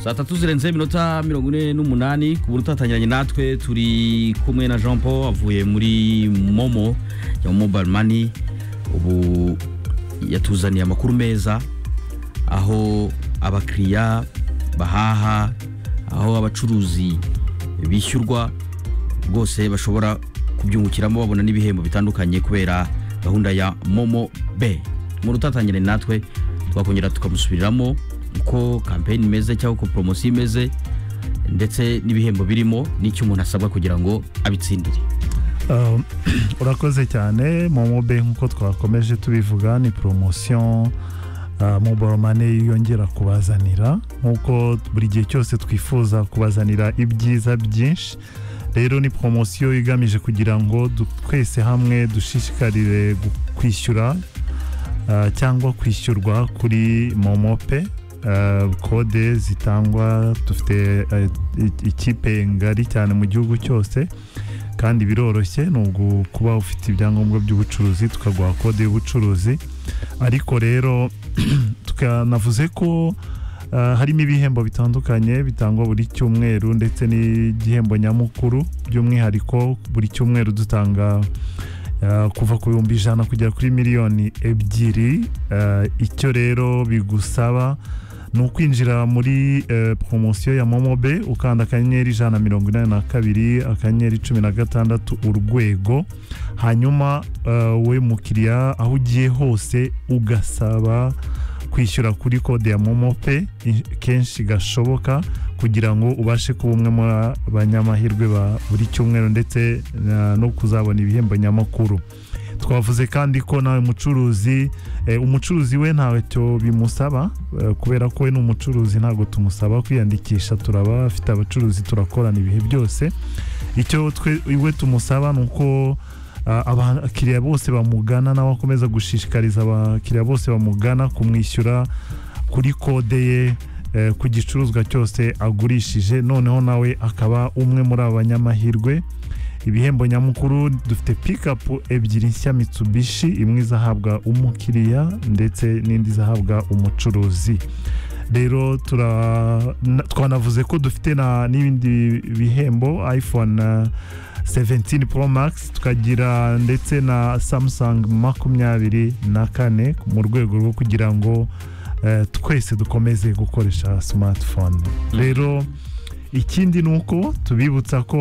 saa tatu zirenze iminota mirongo ine n'umunani ku buryo utatangiranye natwe turi kumwe na jean paul avuye muri momo ya mobile money ubu yatuzaniye amakuru meza aho abakiriya bahaha aho abacuruzi bishyurwa rwose bashobora kubyungukiramo babona n'ibihembo bitandukanye kubera gahunda ya momo be mu rutatangire natwe twakongera tukamusubiriramo uko kampeyini imeze cyangwa uko poromosiyo imeze ndetse n'ibihembo birimo n'icyo umuntu asabwa kugira ngo abitsindire Um, urakoze cyane momo be nk'uko twakomeje tubivuga ni poromosiyo mobile money yongera kubazanira nk'uko buri gihe cyose twifuza kubazanira ibyiza byinshi rero ni poromosiyo igamije kugira ngo du- twese hamwe dushishikarire gu- kwishyura ah, cyangwa kwishyurwa kuri momo pe Ah, kode zitangwa dufite ah, i- ikipe ngari cyane mu gihugu cyose kandi biroroshye ni ugu- kuba ufite ibyangombwa by'ubucuruzi tukaguha kode y'ubucuruzi ariko rero tukanavuze ko ah, harimo ibihembo bitandukanye bitangwa buri cyumweru ndetse n'igihembo nyamukuru by'umwihariko buri cyumweru dutanga ah, kuva ku bihumbi ijana kugera kuri miliyoni ebyiri Ah, icyo rero bigusaba ni ukwinjira muri eh, poromosiyo ya momobe ukanda akanyenyeri ijana na mirongo inani na kabiri akanyenyeri cumi na gatandatu urwego hanyuma eh, we mukiriya aho ugiye hose ugasaba kwishyura kuri kode ya momo pe i- kenshi gashoboka kugira ngo ubashe kuba umwe mu banyamahirwe ba buri cyumweru ndetse eh, no kuzabona ibihembo nyamakuru twavuze kandi ko nawe mucuruzi eh, umucuruzi we ntacyo bimusaba eh, kubera ko we ni umucuruzi ntabwo tumusaba kwiyandikisha turaba afite abacuruzi turakorana ibihe byose icyo twe iwe tumusaba ni uko ah, abakiriya bose bamugana nawe akomeza gushishikariza abakiriya bose bamugana kumwishyura kuri kode ye eh, ku gicuruzwa cyose agurishije noneho nawe akaba umwe muri aba banyamahirwe ibihembo nyamukuru dufite pikapu ebyiri nshya mitsubishi imwe izahabwa umukiriya ndetse n'indi izahabwa umucuruzi rero tura- na- twanavuze ko dufite na- n'ibindi bihembo iphone eh, 17 pro max tukagira ndetse na samsung makumyabiri na kane mu rwego rwo kugira ngo eh, twese dukomeze gukoresha smartphone rero ikindi ni uko tubibutsa ko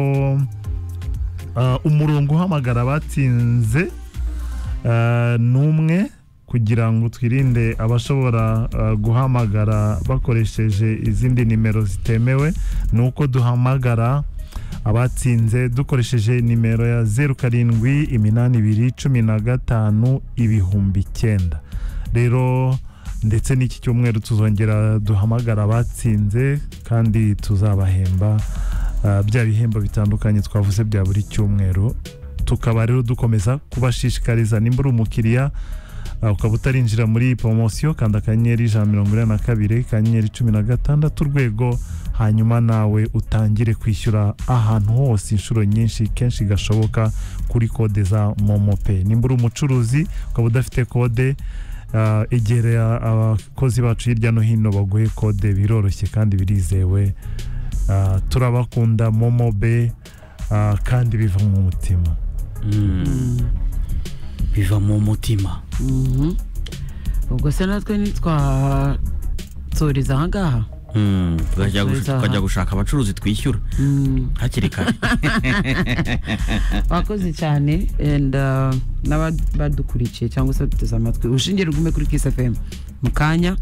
ah, umurongo uhamagara abatsinze ah, ni umwe kugira ngo twirinde abashobora ah, guhamagara bakoresheje izindi nimero zitemewe ni uko duhamagara abatsinze dukoresheje nimero ya zeru karindwi iminani ibiri cumi na gatanu ibihumbi icyenda rero ndetse n'iki cyumweru tuzongera duhamagara abatsinze kandi tuzabahemba ah, bya bihembo bitandukanye twavuze bya buri cyumweru tukaba rero dukomeza kubashishikariza nimba uri umukiriya ah, ukaba utarinjira muri poromosiyo kanda akanyenyeri ijana na mirongo inani na kabiri akanyenyeri cumi na gatandatu urwego hanyuma nawe utangire kwishyura ahantu hose inshuro nyinshi kenshi gashoboka kuri kode za momo pe nimba uri umucuruzi ukaba udafite kode ah, egera abakozi bacu hirya no hino baguhe kode biroroshye kandi birizewe Ah, turabakunda momo be ah, kandi biva mu mutima biva mu mutima Mhm. ubwo se natwe ntitwatsuriza aha ngaha Mm, tukajya gush- Nziza. tukajya gushaka abacuruzi twishyura Mm. hakiri kare wakoze cyane and, uh, n'abadukurikiye cyangwa se baduteze amatwi ushingiye rugume kuri kisi fm mu kanya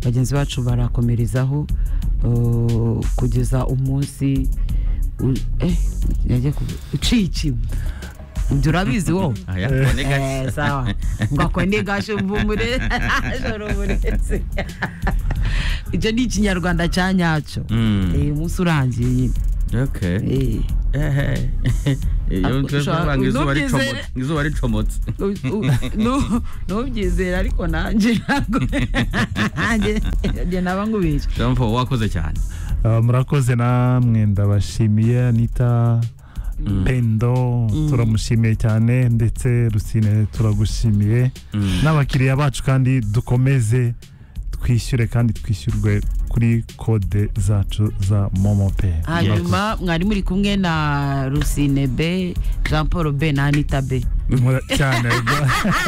bagenzi bacu barakomerezaho uh, kugeza umunsi u- eh, yagiye kuvu- uciye ikibu ibyo urabizi wowe Aya, tubone Eh, gake. sawa ngakone gasho mvumure joro muretse icyo ni ikinyarwanda cya nyacyo Mm. Eh, umunsi urangiye nyine Okay. Eh. Ehe. Iyo Ako- twebwe ushaka- banga izuba ubyizera? ricomotse izuba ricomotse U- u- nu- nubyizera ariko nanjye ntabwo nanjye nanjye naba ngubeshye jean paul wakoze cyane Ah, murakoze namwe ndabashimiye anita pendo turamushimiye cyane ndetse rusine turagushimiye Mm. n'abakiriya bacu kandi dukomeze twishyure kandi twishyurwe kuri kode zacu za momo peyi hanyuma mwari muri kumwe na rusine be jean paul be na anita be cyane